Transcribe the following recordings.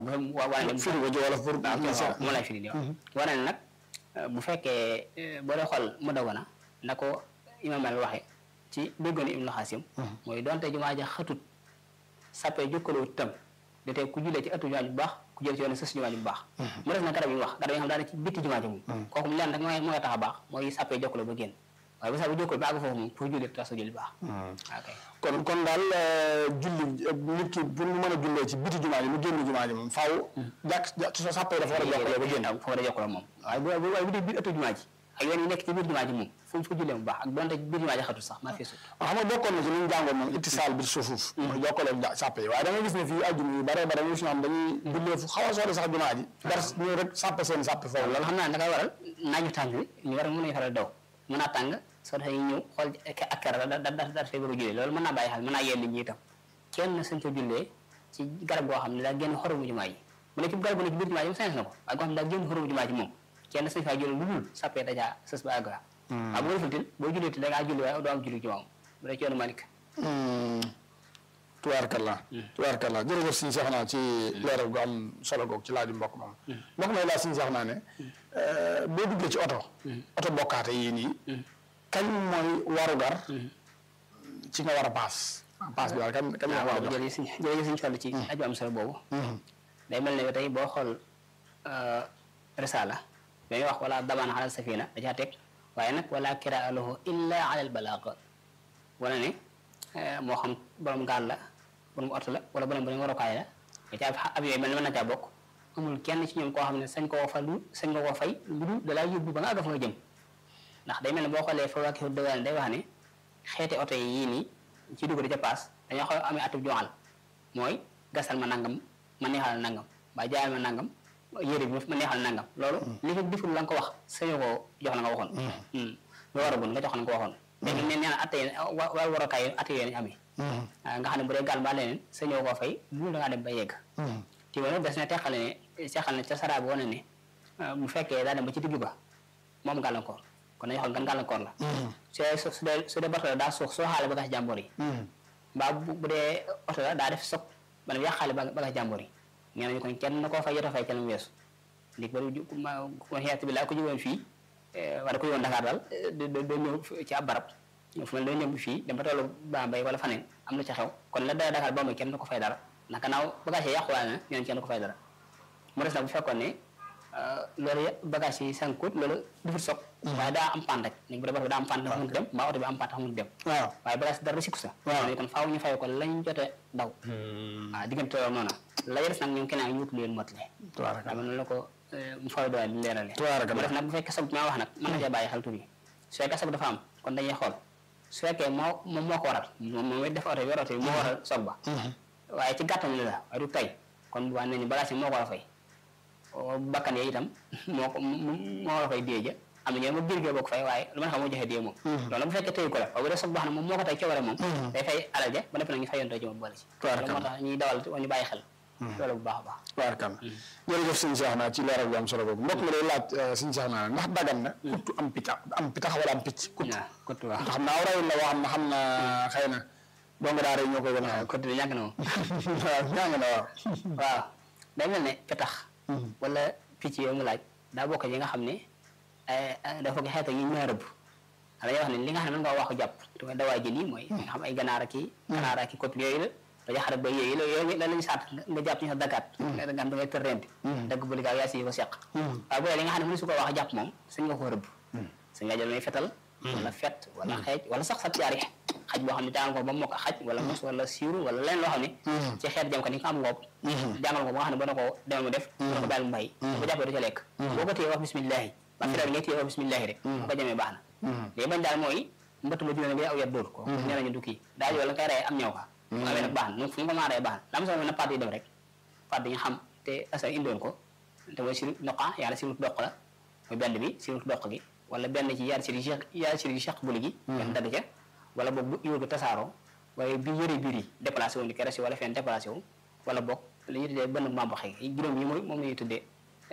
wane firi ko ci wolof pour waaw moo lay firi di waaw wane ne nag bu fekkee boo dee xool mu dawana na ko imam al waxe ci déggoon Ibnu Xaasim mooy donte jumaa ja xatut sappee jokkaloo tam da tey ku jullee ci ëttu jumaa ji bu baax ku jël ci yoon sës jumaa ji bu baax mu def na garab yi mu wax garab yi nga xam daana ci bitti jumaa ji moom kooku mu leen rek mooy mooy tax a baax mooy sappee jokkaloo ba génn waaye bu sappee jokkaloo ba àgg foofu moom pour julli tax sa julli baax ok kon kon daal julli nit ki pour mu mën a jullee ci biti jumaa ji mu génn jumaa ji moom faaw jàkk sa sàppee dafa war a jokkaloo ba génn foofu da jokkaloo moom waaye bu waaye bu dee biir ëttu jumaa ji ak yoon yi nekk ci biir jumaa ji moom fu fu jullee mu baax ak donte biir jumaa ji xatul sax maa fi sut xam nga bokkoon na ci li ñu jàngoon moom ittisaal bi suufuf mooy jokkaloo sàppe yi waaye da nga gis ne fii àjjuma yu bare bare ñu si ñoom dañuy jullee fu xaw a sori sax jumaa ji dara ñëw rek sàppe seen sàppe foofu loolu xam naa ne da koy waral naaju tàng bi ñu war a mën a faral daw mën naa tàng soo defee ñëw xool ak kera da da da fay bëgg a jullee loolu mën naa bàyyi xel mën naa yee nit ñi itam kenn suñ ko jullee ci garab goo xam ne daa génn xoromu jumaa ji bu ne ci garab bu ne ci biir jumaa ji moom sañes na ko waaye goo xam ne daa génn xoromu jumaa ji moom kenn suñ faa jullee lu dul sàppee dajaa sës ba àgg waaw bu ko defal boo jullee da ngaa julli waaye doo am julli jumaa moom bu dee ci yoonu Malik tubaarkalla tubaarkalla jërëjëf suñu seex naa ci leeral gu am solo googu ci laaju mbokk moom mbokk may laa suñu seex naa ne boo duggee ci oto oto bokkaate yii nii kañ mooy warugar ci nga war a paas paas bi daal kan kan nga war a jox jërëjëf suñ jërëjëf suñu toll ci aju am solo boobu day mel ne tey boo xool risala dañuy wax wala damaan alal safina da caa teg waaye nag wala kiraa lahu illa ala al balaag wala ne moo xam borom gaal la borom oto la wala borom borom warukaay la da caa ab yooyu mel ne mën na caa bokk amul kenn ci ñoom koo xam ne sañ koo fa lu sañ nga koo fay lu dul da laa yóbbu ba nga àgg fa nga jëm ndax day mel ne boo xoolee fa waa kii dëgg day wax ne xeeti oto yi yii nii ci dugg di ca paas dañoo xaw amee atub joxal mooy gasal ma nangam ma neexal nangam ba jaayal ma nangam yére bi ma neexal nangam loolu li fi deful la nga ko wax sañoo koo jox la nga waxoon lu war a gun nga jox la nga ko waxoon léegi ne nee na atte yi war warokaay yi atte yooyu amee nga xam ne bu dee gaal mbaa leneen sañoo koo fay lu da ngaa dem ba yegg ci wala des na teqale ne teqal ne ca saraa bi wane ne bu fekkee daa dem ba ci digg ba moom gàllankoor kon dañuy xool gan gàllankoor la su dee su dee su dee bato la daa suux soo xaale bagage jàmbur yi mbaa bu dee oto la daa def soog maanaam yàqaale bagage jàmbur yi nee nañu kon kenn na koo fay jot a fay ca la mu weesu ndig bari ma xeet bi laa ko jógoon fii wala ko jógoon Dakar daal doo ñëw ci ab barab fu mel doo ñëw fii dem ba tollu Bambey wala faneen am lu ca xew kon la dara Dakar Bambey kenn na ko fay dara ndax gannaaw bagage yi yàquwaale na ñeneen kenn na ko fay dara mu des nag bu fekkoon ne loolu yëpp bagage yi sànkut loolu dufut soog waaye daa am paan rek ni bu dee bato bi daa am paan dafa mënut dem mbaa oto bi am paan dafa mënut dem waaw waaye bagage dara sikku sa ne kon faaw ñu fay ko lañ jote daw waaw diggante loolu noonu la des nag ñoom keneen ak ñu wut leen motale tubaaraka waaw noonu la ko mu fay doole di leerale tubaaraka mu def nag bu fekkee soog bi ma wax nag mën na cee bàyyi xel tuuti su fekkee soog dafa am kon dañuy xool su fekkee moo moom moo ko waral moom moom it def oto bi yor oto bi moo waral soog ba waaye ci gàttam li la waaye du tey kon bu baax ne ni bagage yi moo ko war a fay bakkan yee itam moo ko moo war a fay dee ja am na ñoo ma biir gee boo ko fay waaye lu ma xam moo joxe dee moom loolu bu fekkee tëyu ko la waaye bu dee soog baax na moom moo ko tey coobare moom day fay alal ja ba nepp nag ñu fayontoo ci moom boole ci loolu moo tax ñuy dawal ñu bàyyi xel loolu bu baax a baax tubaarkalla jërëjëf sëñ Cheikh naa ci leeral bu am solo boobu mbokk mi day laaj sëñ Cheikh naa ndax dagan na kuttu am picc am pitax wala am picc kuttu waaw kottu waaw xam naa aw rawin la boo xam ne xam na xëy na dong daara yi ñoo koy gën a xam kottu bi ñàkk na moom waaw ñaa nga waaw waaw day mel ne petax wala picc yooyu mu laaj daa bokk yi nga xam ne dafa ko xeeta yi ñu mën a rëbb dañuy wax ne li nga xam ne mën nga wax ko jàpp te mooy dawaay jën yi mooy nga xam ay ganaar ak i ganaar ak i kopp yooyu la dañuy xarat ba yooyu la yooyu la lañu saat nga jàpp ñu sa dagaat nga xam da ngay tër renti dagg bu ligaaw yaa si ko seq waaye bu dee li nga xam ne mënu su ko wax a jàpp moom sañ nga ko rëbb sañ nga jël may fetal wala fet wala xeej wala sax sab caari xaj boo xam ne jàngal ko ba mokk xaj wala mos wala siiru wala leen loo xam ne ci xeet jam ko ni nga am ngoob jàngal ko ba nga xam ne ba na ko demal mu def ba na ko bàyyi mu bàyyi bu jàppee du ca lekk boo ko téye wax bismillahi ba fetal ngay téye wax bismillahi rek bu ko jamee baax na léegi bañ daal mooy mbëtt ma jugee nga aw yat dóor ko nee nañu du kii daa wala nga koy rey am ñëw ka mu amee nag baax na fu mu ko maa rey baax na la am solo na paat yi dem rek paat yi nga xam te asa indoon ko te mooy siru doqa yàlla siru doq la mooy benn bi siru doq gi wala benn ci yaar siri yaar siri cheikh buli gi benn dagg ca wala boog bu iwul ko tasaaroo waaye bi yëre biir yi déplacé wu ni keres yi wala fenn déplacé wu wala boog li ñuy tuddee bënn mambaxe yi juróom yi mooy moom la ñuy tuddee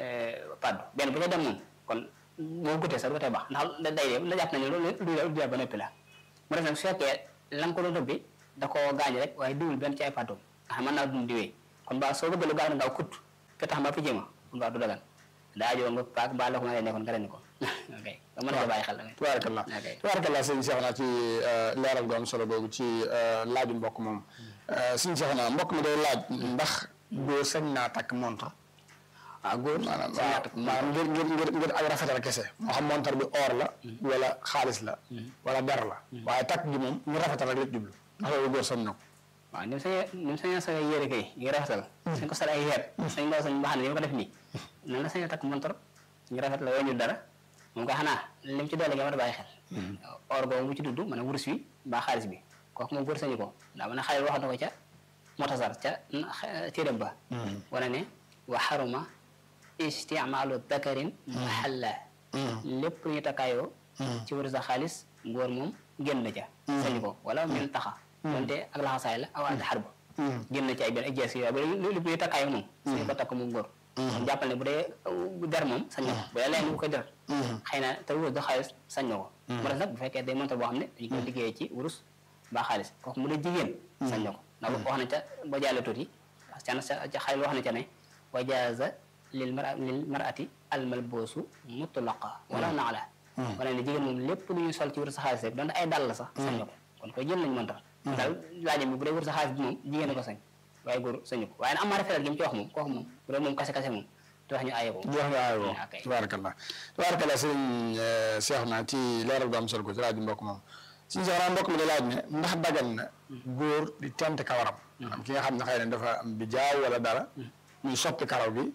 paddu benn bu ca dem moom kon moo gutee sax du ko tee baax ndax day la jàpp nañu loolu lu du ba noppi la mu def nag su fekkee la nga ko doon rëbbi da koo gaañ rek waaye diwul benn ci ay paddoom nga xam mën naa dund diwee kon ba soo bëggee lu gaaw na gaaw kutt ka tax ma picc ma kon baax du dagan daa joo nga paak mbaa la ko ma lay nekkoon nga rendi ko ok nga mën nga bàyyi xel tamit tubaarakallah ok tubaarakallah sëñ Cheikh naa ci leeral gu am solo googu ci laaju mbokk moom sëñ Cheikh naa mbokk mi day laaj ndax góor sañ naa takk montre waaw góor maanaam sa ñaata maanaam ngir ngir ngir ngir ak rafetal kese moo xam montre bi or la wala xaalis la wala der la waaye takk gi moom ngir rafetal rek la jublu ndax loolu góor sañ na ko waaw ni mu sañee ni mu sañee sa yére kay ngi rafetal sañ ko sol ay xeer sañ ko sañ mbaxane ni ma ko def nii noonu la sañee takk montor ñu rafet la woo dara moom koy xanaa li mu ci doole nga war a bàyyi xel or boobu mu ci dudd mën a wurus wi mbaa xaalis bi kooku moom góor sañu ko ndax mën a xale wax na ko ca motasar ca téeram ba wane ne wa xaruma isticmaalu dakarin mahalla lépp lu ñu takkaayoo ci wurus a xaalis góor moom génn na ca sañu ko wala min taxa donte ak laxasaay la awaate xar ba génn na ci ay benn ay jees yooyu ba lépp lu ñu takkaayoo moom sañu ko takk moom góor kon jàppal ne bu dee der moom sañ na ko bu dee leen bu koy der xëy na te wurus du xaalis sañ na ko mu des nag bu fekkee day montar boo xam ne dañu koy liggéeyee ci wurus ba xaalis kooku mu dee jigéen sañ na ko ndax wax na ca boo jàllee tuuti ca ca xale wax na ca ne wa jaaza lil mara lil marati almalboosu mutlaqa wala naala wala ne jigéen moom lépp lu ñuy sol ci wurus sa xaalis rek donte ay dàll la sax sañ na ko kon koy jël nañ montar daal laajam bi bu dee wurus sa xaalis bi moom jigéen a ko sañ waaye góor sañu ko waaye nag am maa rafetal gi mu ci wax moom kooku moom bu dee moom kase kase moom te wax ñu aaye ko jox nga aay woo ok. tubaarakallah tubaarakallah sëñ Cheikh naa ci leeral gu am solo ko ci laaju mbokk moom suñu Cheikh naa mbokk mi da laaj ne ndax dagan na góor di tent kawaram am ki nga xam ne xëy na dafa am bi jaaw wala dara muy soppi karaw gi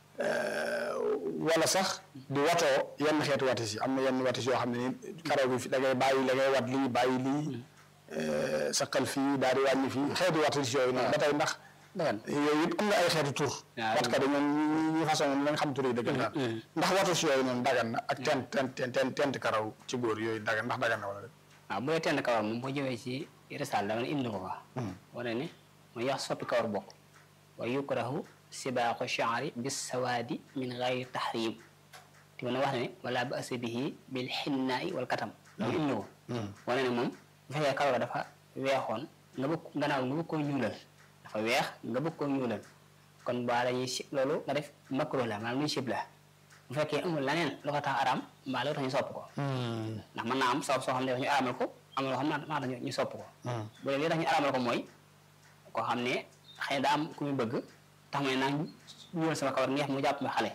wala sax di watoo yenn xeetu watis yi am na yenn watis yoo xam ne ni karaw gi fi da ngay bàyyi da ngay wat lii bàyyi lii saqal fii daal di wàññi fii xeetu watis yooyu noonu ba tey ndax dagan yooyu it am na ay xeetu tur waaw wat kat ñoom ñi ñi façon moom la nga xam tur yi dëgg daal ndax watus yooyu noonu dagan na ak tent tent tent tent karaw ci góor yooyu dagan ndax dagan na wala déet waaw bu dee tenn kawar moom boo ñëwee ci risaal dama ne indi ko fa wane ne mu yax soppi kawar bokk wa yukrahu sibaaqu shaari bis sawaadi min gayri tahrim te mën a wax ne wala ba asa bihi bil xinnaai wal katam loolu indi ko wane ne moom bu fekkee kawar ga dafa weexoon nga bëgg gannaaw nga bëgg koo ñuulal dafa weex nga bëgg koo ñuulal kon ba dañuy si loolu nga def makro la maanaam luy sib la bu fekkee amul leneen lu ko tax araam mbaa lu tax ñu sopp ko ndax mën naa am sabab soo xam ne dafa ñu araamal ko am loo xam ne maa tax ñu sopp ko bu dee li tax ñu araamal ko mooy koo xam ne xëy na daa am ku muy bëgg tax may naa ñuul sama kawar ngeex mu jàpp ma xale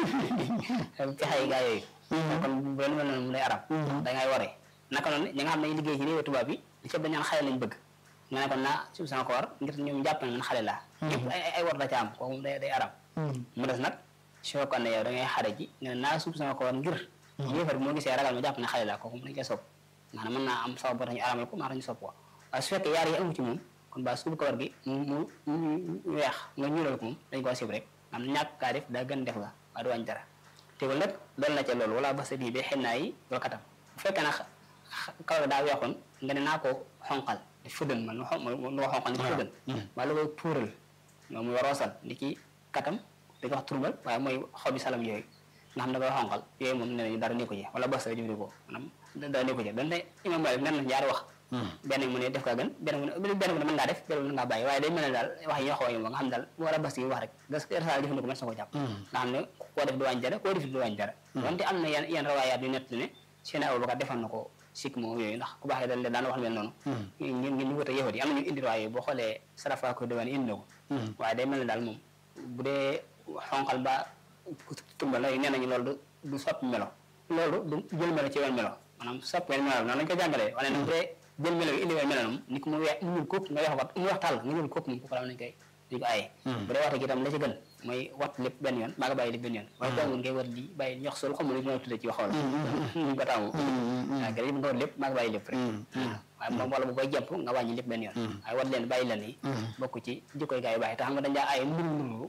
pexe yi gaa yooyu kon bu leen mel noonu mu lay aram da ngay waree naka noonu ñi nga xam ne dañuy liggéey ci réewu tubaab bi li ci ëpp dañu naan xale lañ bëgg nga ne kon naa suuf sama kawar ngir ñoom jàpp na man xale laa yëpp ay ay war da ca am kooku day day aram mu des nag su fekkoon ne yow da ngay xare ji nga ne naa suuf sama kawar ngir yéefar bi moo gisee ragal ma jàpp ne xale laa kooku dañ koy sopp maanaam mën naa am sabab boo tax ñu aramal ko maa tax ñu sopp ko waaye su fekkee yaar yi amu ci moom kon ba suubu kawar gi mu mu weex nga ñuulal ko moom dañ koo sib rek am ñàkk kaa def daa gën def la waaye du wàññi dara teewul nag dool na ca loolu wala ba sa bii ba xen naa yi wala katam bu fekkee nag kawar gi daa weexoon nga ne naa ko xonqal di fëddan man lu ko xonqal ni ki fëddan wala lu koy tuural moom muy roosal di ki katam di ko wax turbal waaye mooy xobi salam yooyu nga xam ne da koy xonqal yooyu moom ne nañu dara nekku ci wala ba sa jëfandikoo maanaam dara nekku ci donte imam Malik nen na ñaari wax benn mu ne def kaa gën benn mu ne benn mu ne mën ngaa def benn mu ne ngaa bàyyi waaye day mel ne daal wax yi ñoo xaw a yomb nga xam daal bu war a bas yi wax rek gas resal jëfandikoo mën sa ko jàpp nga xam ne koo def du wàññi dara koo def du wàññi dara donte am na yenn yenn rawaayaat yu nett ne seen Abubakar defoon na ko sikk moom yooyu ndax ku baax daal daan wax mel noonu ngeen ngeen ñu wut a yëfat yi am na ñu indi waaye boo xoolee sarafa ko diwaan indi na ko waaye day mel ne daal moom bu dee xonqal ba tumbal la nee nañu loolu du soppi melo loolu du jël melo ci wenn melo maanaam soppi wenn melo noonu lañu ko jàngalee wane ne bu dee jël melo yi indi wenn melo moom ni ko mu weex mu ñuul kóob nga wax wat mu wax tàll nga ñuul kóob moom kooku la nañ koy dañ ko aaye bu dee waxte gi itam la ci gën mooy wat lépp benn yoon baa nga bàyyi lépp benn yoon waaye jàngun ngay wat lii bàyyi ñox sol xamul ñu tudde ci waxoo la ñu ko taamu waaw gën nga wat lépp baa nga bàyyi lépp rek waaye moom wala bu koy jàpp nga wàññi lépp benn yoon waaye wat leen bàyyi leen yi bokk ci jikkoy gaa yu baax yi te xam nga dañ daa aaye mbir nuru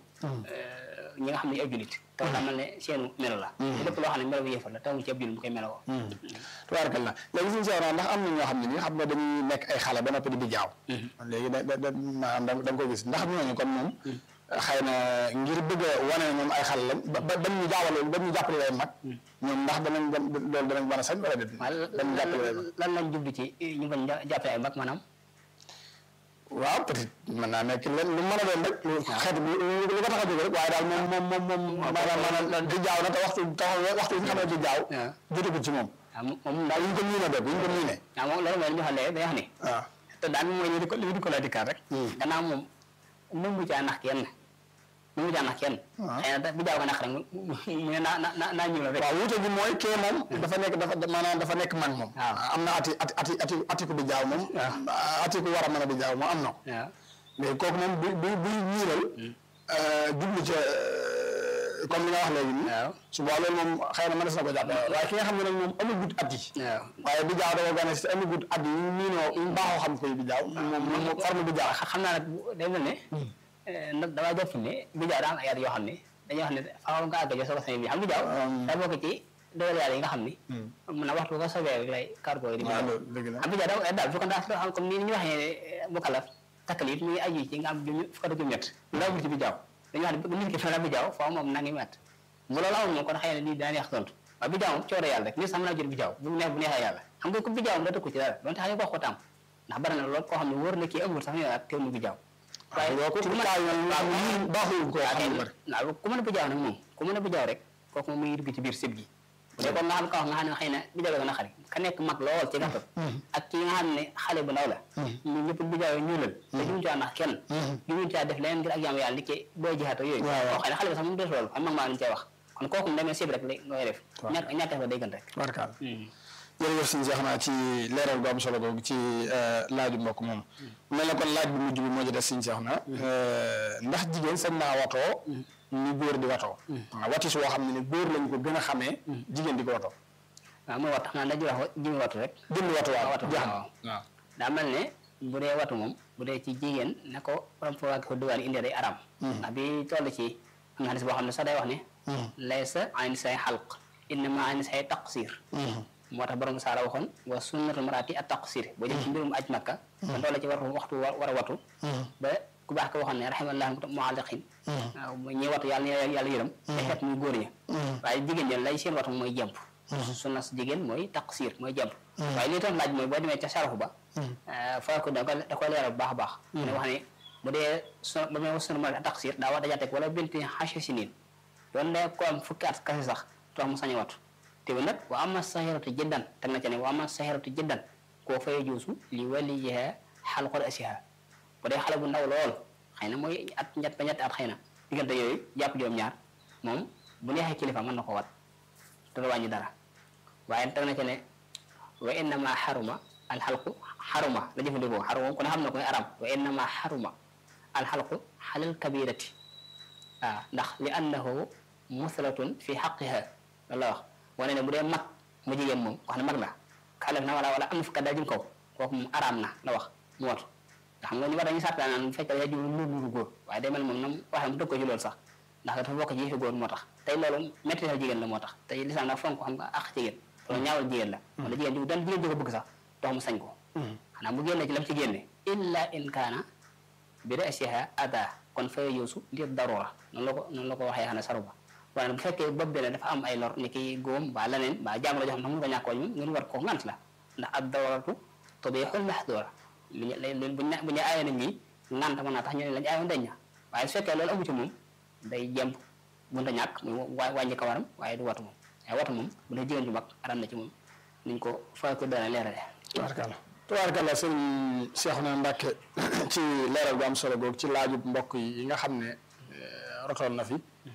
ñi nga xam ne ay jullit te daa mel ne seenu melo la te lépp loo xam ne melo bu yëfal la tamu ci ab jullit bu koy meloo tubaarkalla léegi suñu seeroon ndax am na ñoo xam ne nii xam nga dañuy nekk ay xale ba noppi di bi jaaw léegi da da maanaam da nga koy gis ndax ñooñu kon moom xëy na ngir bëgg a wane ne ñoom ay xale lañ ba ba ba ñu jaawale ba ñu jàppale leen mag ñoom ndax danañ loolu danañ mën a sañ wala déet dañ jàppale leen lan lañ jublu ci ñu bañ jàppale ay mag maanaam waaw peut-être mën naa nekk len lu mën a doon rek lu xeet bi lu ko tax a jóg rek waaye daal moom moom moom moom maanaam maanaam di jaaw na te waxtu tax waxtu bi nga xam ne di jaaw waaw jotagul ci moom waaw moom daal daal ñu ko miine def ñu ko miine waaw moom loolu mooy li ñu wax léegi day wax ni waaw te daal mooy li di ko li di ko la dikkaat rek gannaaw moom nangu caa nax kenn nangu caa nax kenn waaw. xëy na da- bi jaaw ko nax rek mu mu ne naa naa naa ñëw la rek waaw wuute gi mooy kee moom dafa nekk dafa maanaam dafa nekk mag moom waaw. am na ati ati ati ati atiku bi jaaw moom atiku war a mën a bi jaaw moom am na ko waaw mais kooku moom bu bu buy ñiiral jublu ca comme li nga wax léegi nii waaw su boobaa loolu moom xëy na mënees na ko jàpp waaye ki nga xam ne nag moom amul gut at yi waaw waaye bi jaaw dafa gane si amul gut at yi ñu miinoo ñu baaxoo xam koy bi jaaw moom moom forme bi jaaw xam naa nag bu- day mel ne nag damaa jàpp ne bi jaaw daa am ay at yoo xam ne dañuy wax ne faaw nga àgg jo soo ko sañ bi xam bi jaaw daa bokk ci doole yàlla yi nga xam ni mun na waxtu ko sobee rek lay cargo yi di waaw ñëw loolu dëgg la am bi jaaw daa daal su ko daa xam comme ni ñu waxee mu kalaf takkaliit muy aju ci nga am juróom fukk ak juróom-ñett daa bul ci bi jaaw dañuy wax ne nit ki fa la bi jaaw faaw moom nangi met mu loolu amul moom kon xëy na lii daan yàq tontu waaye bi jaaw moom coore yàlla rek nit sax mën naa jël bi jaaw bu neex bu neexee yàlla xam nga ko bi jaaw da tëkku ci dara donte xam nga ko xotaam ndax bari na loolu koo xam ne wóor na kii amul sax ñu naan teew mu bi jaaw waaye boo ko kaay yoon baaxul ko waaw xam kay lu bari waaw ku mën a bijaaw nag moom ku mën a bijaaw rek kooku moom muy dugg ci biir sëb gi bu dee kon nga xam ka wax nga xam ne xëy na bijaaw dana xari ka nekk mag lool ci gàttal ak ki nga xam ne xale bu ndaw la ñu ñëpp bijaaw ñuulal te jumu caa nax kenn jumu caa def leneen ngir ak jaamu yàlla li ci booy jihaat ak yooyu waaw waaw. koo xëy na xale bi sax moom des loolu am mag maa lañ cee wax kon kooku mu demee sëb rek lay ngay def waaw. ñàkk ñàkk fa day gën rek barkaal jërëjëf sëñ Cheikh naa ci leeral gu am solo googu ci laaju mbokk moom mel na kon laaj bu mujj bi moo ci des sëñ Cheikh na ndax jigéen sañ naa watoo ni góor di watoo waaw watis woo xam ne ni góor lañ ko gën a xamee jigéen di ko watoo waaw mooy wattu xam naa dañuy wax jimi wattu rek jënd watu waaw watu, jeex na waaw. waaw daa mel ne bu dee watu moom bu dee ci jigéen ne ko borom foo ak ko duwaan indi day aram ndax bi toll ci am na xadis boo xam ne sax day wax ne laysa ayn say xalq innama ayn say taqsir moo tax borom saara waxoon wa sunnatul marati at taqsir boo jëm ci mbirum aj makka ba toll ci war waxtu war war a watu ba ku baax ko waxoon ne rahimallahu mualliqin waaw mooy ñi watu yàlla na yàlla yërëm te xeet muy góor ña waaye jigéen ñi lay seen watu mooy jemp sunna si jigéen mooy taqsir mooy jemp waaye li tax laaj mooy boo demee ca sarafu ba faa ko da ko da ko leeral bu baax a baax ne wax ne bu dee su ba may wax sunu ma taqsir daa wax dajaa teg wala binti xache si niin doon ne ko am fukki at kase sax tax mu sañ a watu te bu nag wa ama sahiratu jiddan teg na ca ne wa ama sahiratu jiddan koo fay juusu li waliyiha xalqol asiha bu dee xale bu ndaw lool xëy na mooy at ñett ba ñetti at xëy na diggante yooyu jàpp juróom-ñaar moom bu neexee kilifa mën na ko wat te du wàññi dara waaye teg na ca ne wa innama xaruma alxalqu xaruma la jëfandikoo xaruma ku ne xam na koy aram wa innama xaruma alxalqu xalal kabirati waaw ndax li annahu muslatun fi xaqiha loolu la wax wane ne bu dee mag mu jigéen moom wax ne mag la xale na wala wala am na fukkat daal jëm kaw kooku moom araam na la wax mu watu nga xam nga ñu war dañuy sàrta naan bu fekkee yaa jiw lu lu góor waaye day mel moom nam waxee mu dëg ko ci loolu sax ndax dafa bokk ci yëfi góor moo tax tey loolu métti na jigéen la moo tax tey lislaam nag fonk xam nga ak jigéen loolu ñaawal jigéen la wala jigéen ji dan jigéen ji ko bëgg sax dox mu sañ ko xanaa bu génne ci lam ci génne illa in kaana bi rasiha ada kon fay yuusu ngir darura noonu la ko noonu la ko waxee xanaa saru ba waaye bu fekkee bopp bi ne dafa am ay lor ni ki góom ba leneen ba jàmm la joo xam ne mun ko ñàkk wañ moom ngeen war ko ngant la ndax ad daruratu tubihul mahdura lu ñu lu bu ñu bu ñu aaye nañ ñi ngant mën naa tax ñu ne lañ aayoon dañ na waaye su fekkee loolu amu ci moom day jemp mënta ñàkk muy wa- wàññi kawaram waaye du watu moom waaye watu moom bu dee jigéen ju mag aram na ci moom niñ ko fay ko dana leerale tubaarkalla tubaarkalla sëñ Cheikhouna Mbacké ci leeral gu am solo googu ci laajub mbokk yi nga xam ne rotoon na fi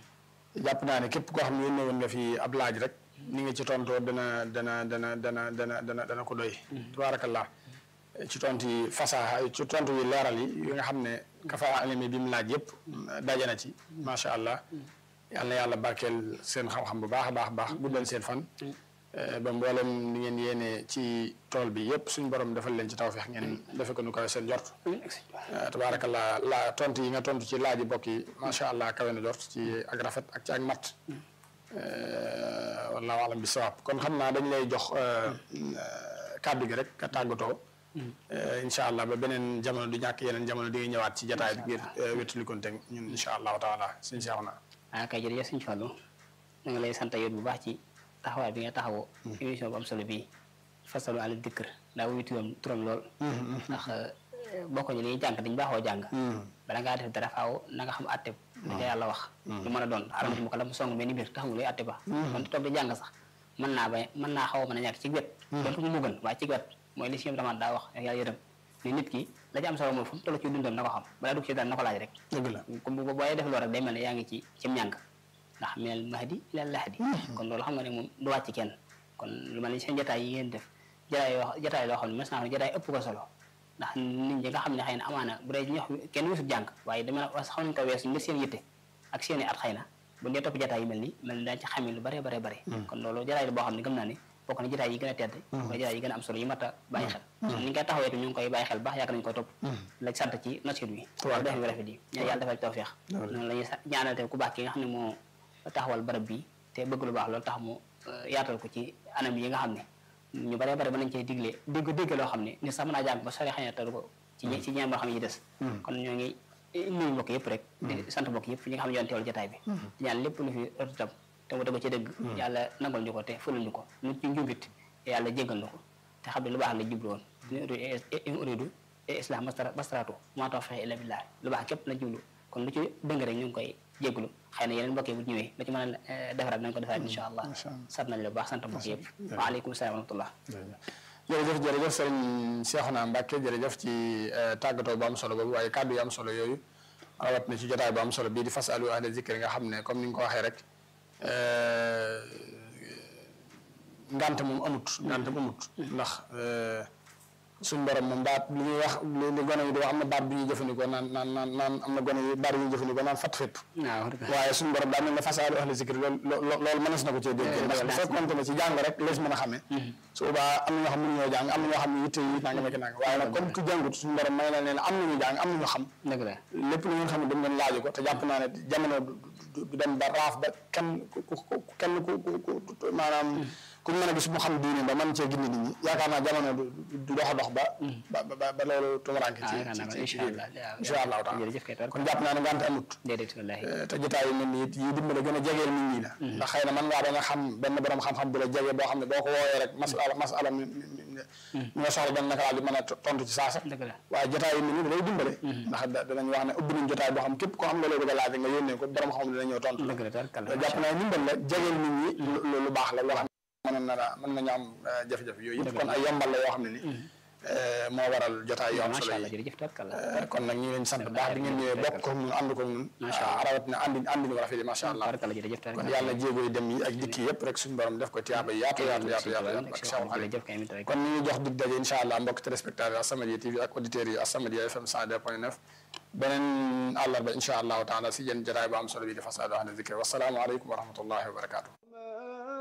jàpp naa ne képp koo xam ne yónnee woon nga fi ab laaj rek ni nga ci tontoo dana dana dana dana dana dana dana ko doy tubaarkalla ci tontu yi fasaha ci tontu yi leeral yi yi nga xam ne kafa alimi bi mu laaj yëpp daje na ci macha allah yal na yàlla barkeel seen xam-xam bu baax a baax a baax guddal seen fan ba mboolem ni ngeen yéene ci tool bi yëpp suñu borom defal leen ci tawfeex ngeen defe ko nu kawe seen jort tabaarakallah la tontu yi nga tontu ci laaj yi bokk yi macha allah kawe na jort ci ak rafet ak ci ak mat wallaahu alam bi sawaab kon xam naa dañ lay jox kàddu gi rek ka tàggatoo incha allah ba beneen jamono du ñàkk yeneen jamono di nga ñëwaat ci jataay bi ngir wétalikonte ñun incha allahu taala suñ seex na ah kay jërëjëf suñu Fallu da nga lay sant yow bu baax ci taxawaay bi nga taxawoo émission bu am solo bii fasalu ala dikr daa wuyu turam turam lool ndax bokkuñu li ñuy jàng dañu baaxoo jàng bala ngaa def dara faaw na nga xam atte da ca yàlla wax lu mën a doon aramati mu ko la mu song mel ni mbir taxamul luy atte ba kon toog di jàng sax mën naa ba mën naa xaw a mën a ñàkk ci wet donte mu gën waaye ci wet mooy li si ñoom tamit daa wax yàlla yërëm ni nit ki la ci am solo mooy fu mu toll ci dundam na ko xam balaa dugg ci dara na ko laaj rek dëgg la comme bu booy def loolu rek day mel ne yaa ngi ci ci ñàng ndax minal mahdi ilal lahdi kon loolu xam nga ne moom du wàcc kenn kon lu mel ni seen jotaay yi ngeen def jotaay yoo jotaay loo xam ne mas naa jotaay ëpp ko solo ndax nit ñi nga xam ne xëy na amaana bu dee ñox kenn wesut jàng waaye dama la xam nañ ko weesu ngir seen yitte ak seen i at xëy na bu dee topp jotaay yi mel ni mel ni daañu ci xamee lu bare bare bare kon loolu jotaay la boo xam ne gëm naa ne bokk na jotaay yi gën a tedd wala jotaay yi gën a am solo yi mat a bàyyi xel ni nga koy taxawee ñu ngi koy bàyyi xel baax yàgg nañu koy topp la sant ci nasir bi def bi rafet yi ñaan yàlla defal tawfeex noonu la ñuy ñaanal te ku baax ki nga xam ne moo taxawal barab bi te bëgg lu baax loolu tax mu yaatal ko ci anam yi nga xam ne ñu bare bare ba nañ cee digle dégg dégg loo xam ne ni sax mën naa jàng ba sori xëy na taru ko ci ci ñaan boo xam ne yi des kon ñoo ngi nuyu mbokk yëpp rek di sant mbokk yëpp ñi nga xam ne yoon teewal jotaay bi di ñaan lépp lu fi ëtt tam te mu dëgg ci dëgg yàlla nangal ñu ko te fulal ñu ko lu ci njubit yàlla jéggal ñu ko te xam ne lu baax la jublu woon in uridu islam bastaratu maa tawfiqi illa billah lu baax képp la jublu kon lu ci dëng rek ñu ngi koy jégalu xëy na yeneen mbokk yi bu ñëwee lu ci mën a defaraat nañ ko defaraat incha allah sant nañ la bu baax sant mbokk yëpp waaleykum salaam wa rahmatullah jërëjëf jërëjëf sëriñ Cheikhouna Mbacké jërëjëf ci tàggatoo bu am solo boobu waaye kàddu yu am solo yooyu rawat na ci jotaay bu am solo bii di fasalu ahla zikri nga xam ne comme ni nga ko waxee rek ngant moom amut ngant amut ndax suñ borom moom baat li ñuy wax li gone yi di wax am na baat bu ñuy jëfandikoo naan naan naan naan am na gone yi baat yu ñuy jëfandikoo naan fat fépp waaye suñ borom daa mel ne fasaalu ahli zikri loolu loolu mënees na ko cee dégg ndax bu fekkoonte ne ci jàng rek lees mën a xamee su boobaa am na ñoo xam ne mënuñoo jàng am na ñoo xam ne yitte yi nanga mekk nanga waaye nag comme ku jàngut suñ borom may na leen am nañu jàng am nañu xam lépp lu ngeen xam ne dañ leen laaju ko te jàpp naa ne jamono du dem ba raaf ba kenn ku kenn ku ku maanaam ku mën a gis mu xam diine ba mën cee gindi nit ñi yaakaar naa jamono du dox a dox ba ba ba ba loolu tumuraanke ci ci ci incha allahu taala kon jàpp naa ne ngante amut te jotaay yu mel ni it yi dimbale gën a jegeel nit ñi la ndax xëy na mën ngaa bañ a xam benn borom xam-xam bu la jege boo xam ne boo ko wooyee rek masala masala mi nga soxla benn naka laa di mën a tontu ci saasa waaye jotaay yu mel ni da lay dimbale ndax danañ wax ne ubbi nañ jotaay boo xam képp koo xam nga lay bëgg a laaj nga yónnee ko borom xam ne dina ñëw tontu jàpp naa dimbal la jegeel nit ñi lu baax la loo xam mënoon na la mën nañu am jafe-jafe yooyu yëpp kon ay yombal la yoo xam ne ni moo waral jotaay yoo am solo yi kon nag ñu ngi leen sant baax bi ngeen ñëwee bokk ko ñun ànd ko ñun rawat na andi andi ñu rafet yi macha allah kon yàlla jéego yi dem yi ak dikk yi yëpp rek suñu borom def ko tiyaaba yaatu yaatu yaatu yaatu ak Cheikh Khadim kon ñu ngi jox dig daje incha allah mbokk téléspectateurs As-Samadiyya TV ak auditeurs yi As-Samadiyya FM 102.9 beneen àllarba incha allahu taala si yéen jotaay bu am solo bi di fasaadu ahla zikri wasalaamu aleykum wa rahmatullahi wa barakatuh